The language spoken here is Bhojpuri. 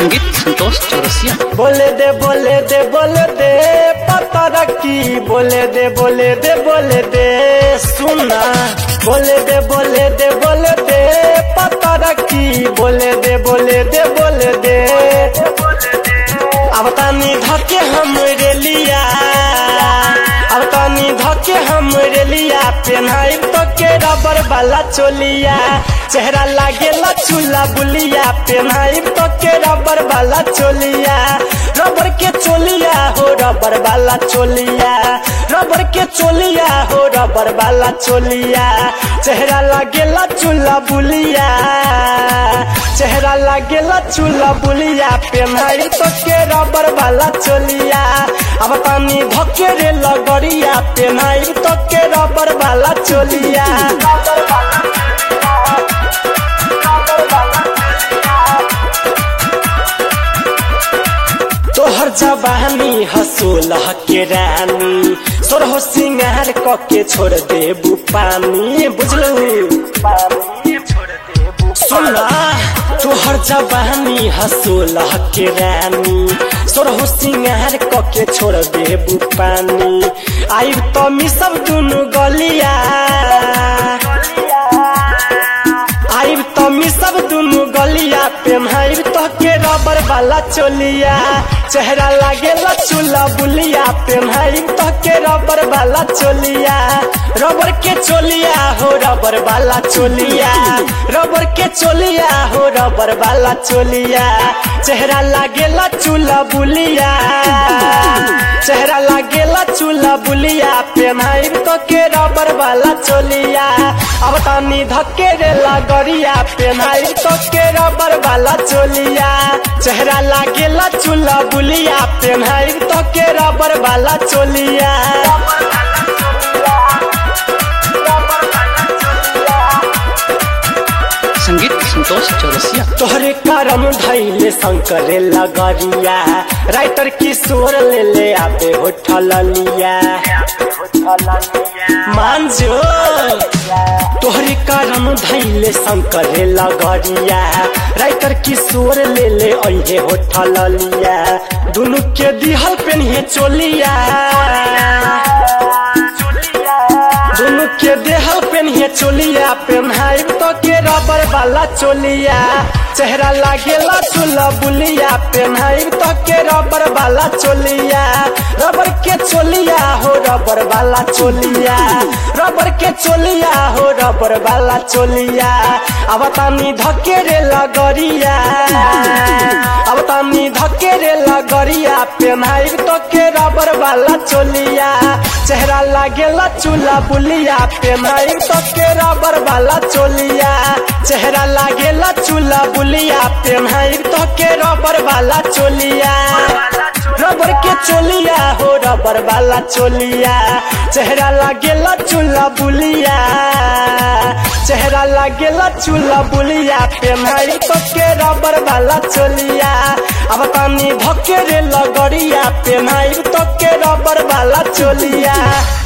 संगीत संतोष चौरसिया बोले दे बोले दे बोले दे पता रखी बोले दे बोले दे बोले दे सुना बोले दे बोले दे बोले दे पता रखी बोले दे बोले दे बोले दे अब तानी धके हम रेलिया अब तानी धके हम रेलिया पेन्हाई तो के रबर वाला चोलिया चेहरा लागेला चूल्हा बुलिया पेन्हाई तो के रबर वाला चोलिया रबर के चोलिया हो रबर वाला चोलिया रबर के चोलिया हो रबर वाला चोलिया चेहरा लागेला चूल्हा बुलिया चेहरा लागेला चूल्हा बुलिया पेन्हाई तो के रबर वाला चोलिया अब पानी धके रे लगरिया पेन्हाई तो के रबर वाला चोलिया तोहर जवानी हसोलह के रानी सोरहो सिंगार क के छोड़ देबू पानी बुझलू सुना तोहर जवानी हसोलह के रानी सोरहो सिंगार क के छोड़ देबू पानी आइब तो मिसब दुनु गलिया आइब तो मिसब दुनु गलिया पेन्हाइब तो के रबर वाला चोलिया चेहरा लागेला चूल्हा बुलिया पेन्हाइब तो के रबर वाला चोलिया रबर के चोलिया हो रबर वाला चोलिया रबर के चोलिया हो रबर वाला चोलिया चेहरा लागेला चूल्हा बुलिया चेहरा लागेला चूल्हा बुलिया पेन्हाइब तो के रबर वाला चोलिया अब तानी धक्के रे लगरिया पेन्हाइब तो के रबर वाला चोलिया चेहरा लागेला चूल्हा बुलिया पेन्हाइब तो के रबर वाला चोलिया संगीत संतोष चौरसिया तोहरे करम धैले शंकरे लगरिया राइटर किशोर ले ले आबे होठल लिया मांझो तोहरे करम धैले शंकरे लगरिया राइटर किशोर ले ले अहे होठल लिया दुनु के दिहल पेन्हे चोलिया दुनु के देहल पेन्हे चोलिया पेन्हाइब तो के रबर वाला चोलिया चेहरा लागेला चूल्हा बुलिया पेन्हाइब तो के रबर वाला चोलिया रबर के चोलिया हो रबर वाला चोलिया रबर के चोलिया हो रबर वाला चोलिया अब तानी धके रे लगरिया अब तानी धके रे लगरिया पेन्हाइब तो के रबर वाला चोलिया चेहरा लागेला चूल्हा बुलिया पेन्हाइब तो के रबर वाला चोलिया चेहरा लागेला चूल्हा बुलिया पेन्हाइब तो के रबर वाला चोलिया रबर के चोलिया हो रबर वाला चोलिया चेहरा लागेला चूल्हा बुलिया चेहरा लागेला चूल्हा बुलिया पेन्हाइब तो के रबर वाला चोलिया अब तानी धके रे लगरिया पेन्हाइब तो के रबर वाला चोलिया